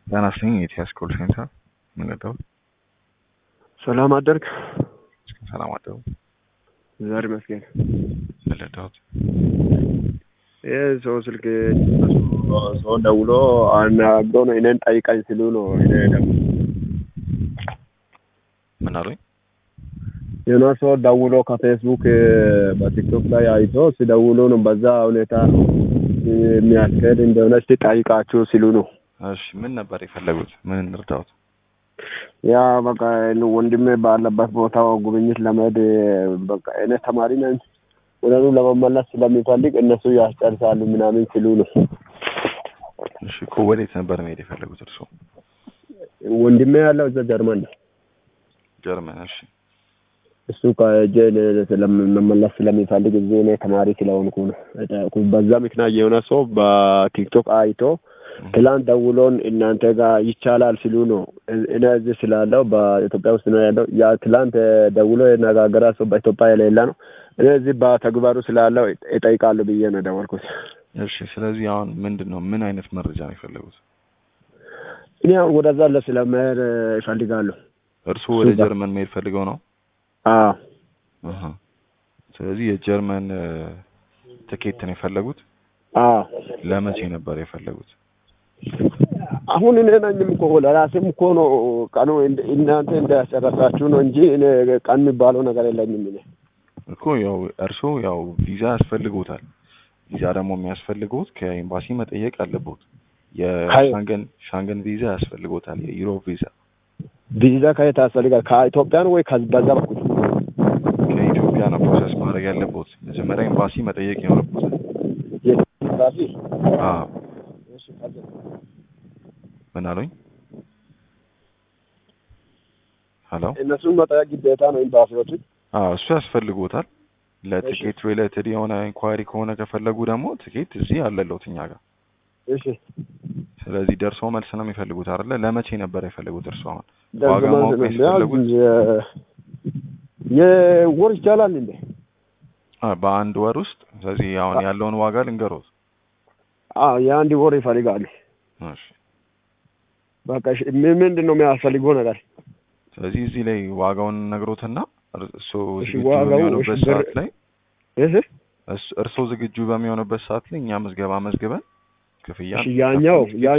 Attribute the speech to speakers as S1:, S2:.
S1: ጤና ይስጥልኝ የኢቲያስ ኮል ሴንተር ምን ልርዳዎት?
S2: ሰላም አደርክ?
S1: ሰላም አደሩ።
S2: ዛሬ መስገን
S1: ምን ልርዳዎት?
S2: ይህ ሰው ስልክ ሰው ደውሎ አናግሮ ነው እኔን ጠይቀኝ ሲሉ ነው እኔ ደግሞ
S1: ምን አሉኝ?
S2: የሆነ ሰው ደውሎ ከፌስቡክ በቲክቶክ ላይ አይቶ ሲደውሉ ነው በዛ ሁኔታ የሚያስኬድ እንደሆነ እስቲ ጠይቃችሁ ሲሉ ነው።
S1: እሺ ምን ነበር የፈለጉት? ምን እንርዳዎት?
S2: ያ በቃ ወንድሜ ባለበት ቦታ ጉብኝት ለመሄድ በቃ እኔ ተማሪ ነኝ ወደኑ ለመመለስ ስለሚፈልግ እነሱ ያስጨርሳሉ ምናምን ሲሉ ነው።
S1: እሺ እኮ ወዴት ነበር መሄድ የፈለጉት እርስዎ?
S2: ወንድሜ ያለው እዛ ጀርመን ነው።
S1: ጀርመን። እሺ
S2: እሱ ከእጄ መመለስ ስለሚፈልግ እዚህ እኔ ተማሪ ስለሆንኩ ነው። በዛ ምክንያት የሆነ ሰው በቲክቶክ አይቶ ትላንት ደውሎን እናንተ ጋር ይቻላል ሲሉ ነው። እኔ እዚህ ስላለው በኢትዮጵያ ውስጥ ነው ያለው። ያ ትላንት ደውሎ የነጋገረ ሰው በኢትዮጵያ የሌለ ነው። እኔ እዚህ በተግባሩ ስላለው እጠይቃለሁ ብዬ ነው ደወልኩት።
S1: እሺ ስለዚህ አሁን ምንድን ነው ምን አይነት መረጃ ነው የፈለጉት?
S2: እኔ ወደዛ ለስለመሄድ እፈልጋለሁ።
S1: እርስዎ ወደ ጀርመን መሄድ ፈልገው ነው?
S2: አዎ
S1: አሃ። ስለዚህ የጀርመን ትኬት ነው የፈለጉት?
S2: አዎ
S1: ለመቼ ነበር የፈለጉት?
S2: አሁን እኔ ነኝም እኮ ለራሴም እኮ ነው ቀኑ እናንተ እንዳያስጨረሳችሁ ነው እንጂ እኔ ቀን የሚባለው ነገር የለኝም። እኔ
S1: እኮ ያው እርስዎ ያው ቪዛ ያስፈልጎታል። ቪዛ ደግሞ የሚያስፈልገውት ከኤምባሲ መጠየቅ አለቦት። የሻንገን ሻንገን ቪዛ ያስፈልጎታል። የዩሮፕ ቪዛ
S2: ቪዛ ከየት ያስፈልጋል? ከኢትዮጵያ ነው ወይ በዛ በኩል?
S1: ከኢትዮጵያ ነው ፕሮሰስ ማድረግ ያለቦት። መጀመሪያ ኤምባሲ መጠየቅ ይኖርቦታል።
S2: ኤምባሲ
S1: አዎ ምን አሉኝ? ሄሎ
S2: እነሱን መጠየቅ ግዴታ ነው ኤምባሲዎችን።
S1: አዎ እሱ ያስፈልጎታል። ለቲኬት ሪሌትድ የሆነ ኢንኳሪ ከሆነ ከፈለጉ ደግሞ ቲኬት እዚህ አለለውት እኛ ጋር።
S2: እሺ
S1: ስለዚህ ደርሶ መልስ ነው የሚፈልጉት አይደለ? ለመቼ ነበር የፈለጉት እርሱ? አሁን
S2: ደርሶ
S1: ዋጋ ማወቅ ነው
S2: መልስ ነው።
S1: የፈለጉት?
S2: የወር ይቻላል እንዴ?
S1: አ በአንድ ወር ውስጥ ስለዚህ አሁን ያለውን ዋጋ ልንገሮት።
S2: አዎ የአንድ ወር ይፈልጋሉ።
S1: እሺ
S2: በቃ እሺ፣ ምን ምንድን ነው የሚያስፈልገው ነገር?
S1: ስለዚህ እዚህ ላይ ዋጋውን ነግሮትና እርሶ
S2: እሺ፣
S1: ዝግጁ
S2: ዋጋው
S1: በሚሆኑበት
S2: እሺ፣ ብር-
S1: ሰዓት ላይ
S2: እህ
S1: እስ- እርሶ ዝግጁ በሚሆኑበት ሰዓት ላይ እኛ ምዝገባ መዝግበን ክፍያ
S2: እሺ፣ ያኛው ያ